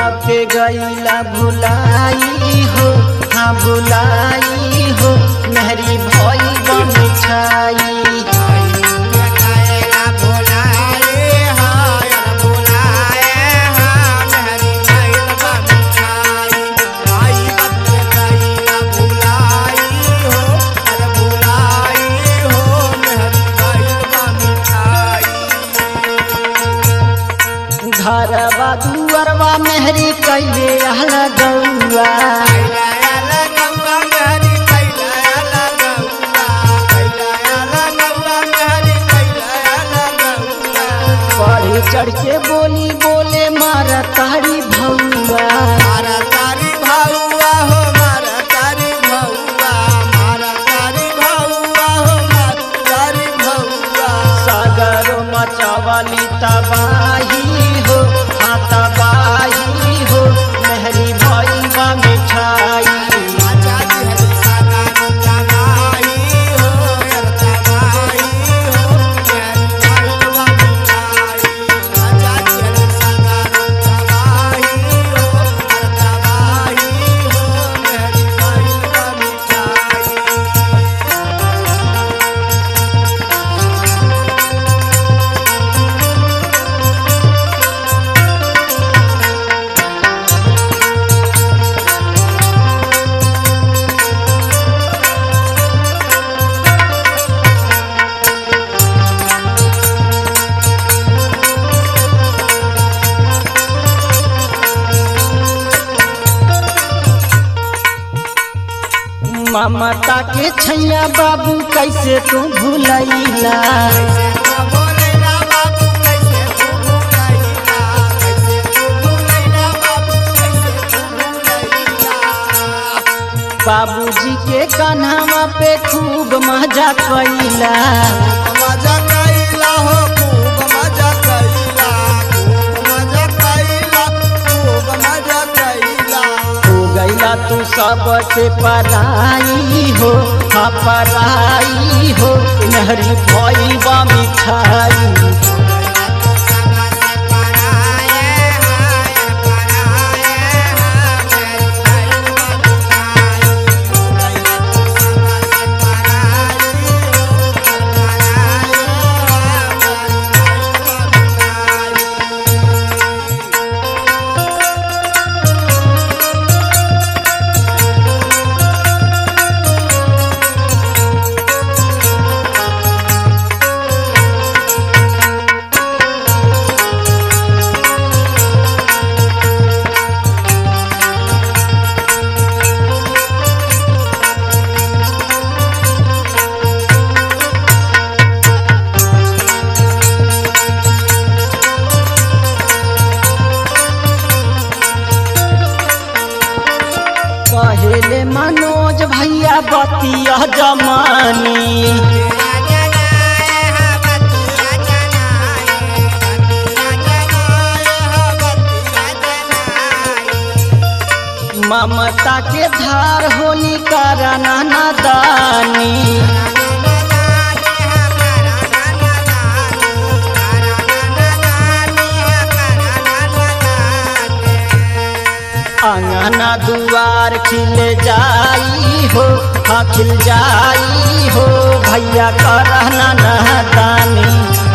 के गईला भुलाई हो हाँ भुलाई हो मेहरी भई बमिछाई घरवा दुअरवा मेहरी कैले रहला गौआ बढ़ी चढ़ के बोली बोले मारा तारी भौआ मारा तारी भाऊआ हो मारा तारी भाऊआ मारा तारी भाऊआ हो मारा तारी भाऊआ सागरो मचावाली तबाही हो हाँ तबाही हो मेहरी भई बा मिठाई आजा जी हरी सागा तबाही हो यार तबाही हो मेरी भाईवा मिठाई आजा जी हरी सागा तबाही हो यार तबाही हो मेरी भाईवा मिठाई ममता के छैया बाबू कैसे तू भूलैला कैसे तू भूलैला बाबू कैसे तू भूलैला कैसे तू भूलैला बाबू कैसे तू भूलैला बाबूजी के कान्हावा पे खूब मजा कैला मजा कैला हो खूब मजा कैला खूब मजा कैला खूब मजा कैला हो गैला तू सबसे पराई हो हाँ पराई हो नहरी भई बा मिठाई तो सगा से पराए हाय पराए हाय मेरी भाईवा मिठाई हो गईला तो सगा से पराई हो पराए हाय मेरी भाईवा मिठाई कहेले मनोज भैया बतिया जमानी ममता के धार होली करना नादानी अंगना दुआर खिल जाई हो हाँ खिल जाई हो भैया करना नादानी